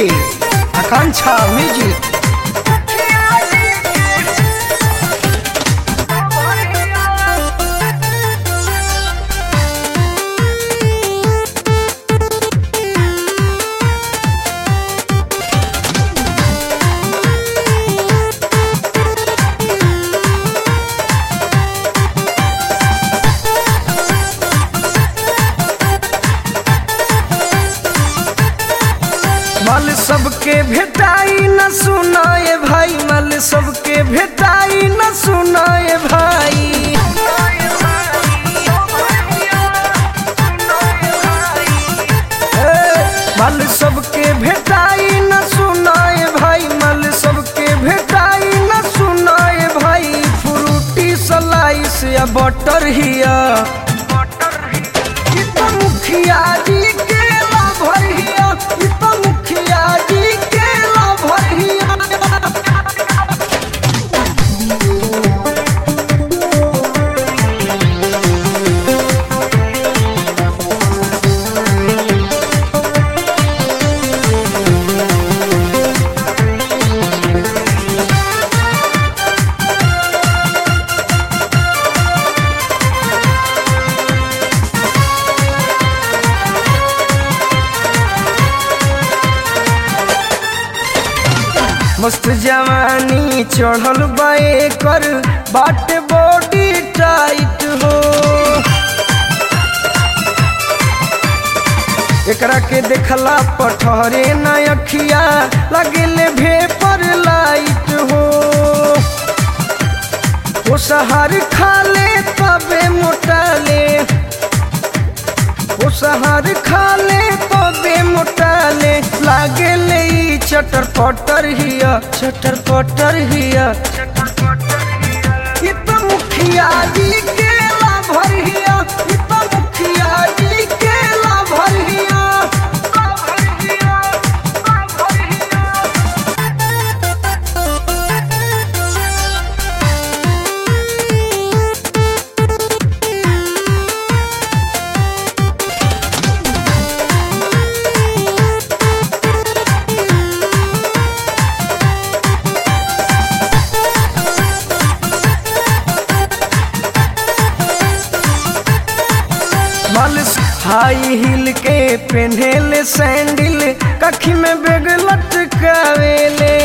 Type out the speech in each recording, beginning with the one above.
DJ Akanksha music मल सबके भेटाई न सुनाए भाई मल सबके भेटाई न सुनाए भाई ए, मल सबके भेटाई न सुनाए भाई मल सबके भेटाई न सुनाए भाई फ्रूटी सलाइस या बटर हिया ई तो मुखिया जी के लाभर हिया ई तो मुखिया जी के लाभर हिया मस्त जवानी चढ़ल बाए कर बाट बॉडी टाइट हो एकरा के देखला पठहरे न अखिया लगेले भेपर लाइट हो वो सहार खा ले तबे मोटाले वो सहार खा ले तबे मोटाले लागे ले ई चटर पटर हिया चटर पटर हिया ई तो मुखिया जी के लाभर हिया ई तो मुखिया जी के लाभर हिया लाभर हिया लाभर हिया मल हाई हिल के पेन्हेले सैंडल कखी में बेग लटकावेले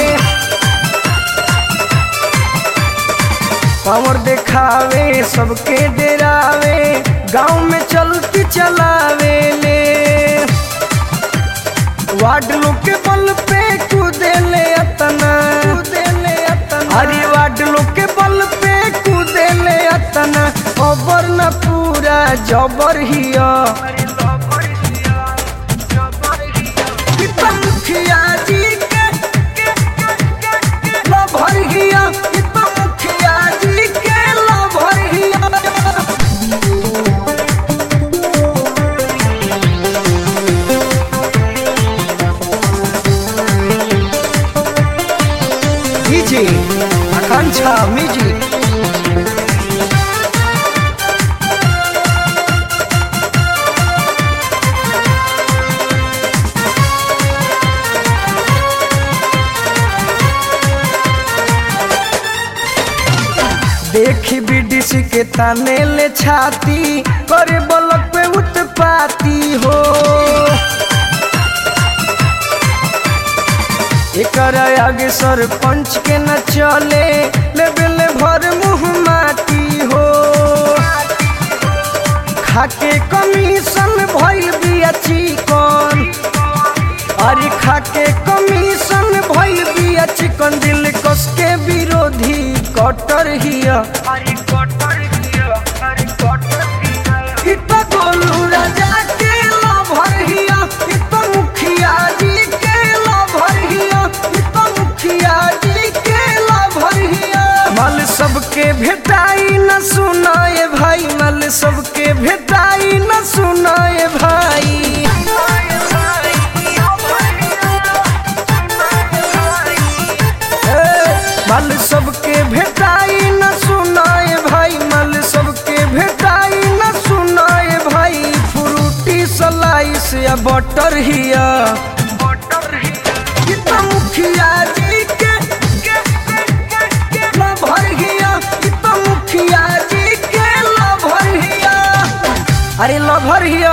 पावर देखावे सबके डरावे गांव में चलती चलावेले वार्ड लोग के बल पे कूदेले अतना कूदेले अतना अरे वार्ड लोग के बल पे कूदेले अतना अबर न पूरा जबर हिया ई तो मुखिया जी के लभर हिया ई तो मुखिया जी के लभर हिया डीजे आकांक्षा म्यूजिक देखी बीडीसी के ताने ले छाती करे बलक पे उत्पाती हो एकर आगे सरपंच के न चले लेबेले भर मुँह माटी हो खाके कमीशन भइल बिया चिकन अरे खाके कमीशन भइल बिया चिकन दिल कस के विरोधी कटर हिया ई तो गोलू राजा के लभर हिया ई तो मुखिया जी के लभर हिया ई तो मुखिया जी के लभर हिया मल सबके भेटाई न सुनाए भाई मल सबके भेटाई न सुनाए भाई ए, मल सबके भेटाई न सुनाए भाई मल सबके भेटाई न सुनाए भाई फ्रूटी सलाइस या बटर हिया लभर हिया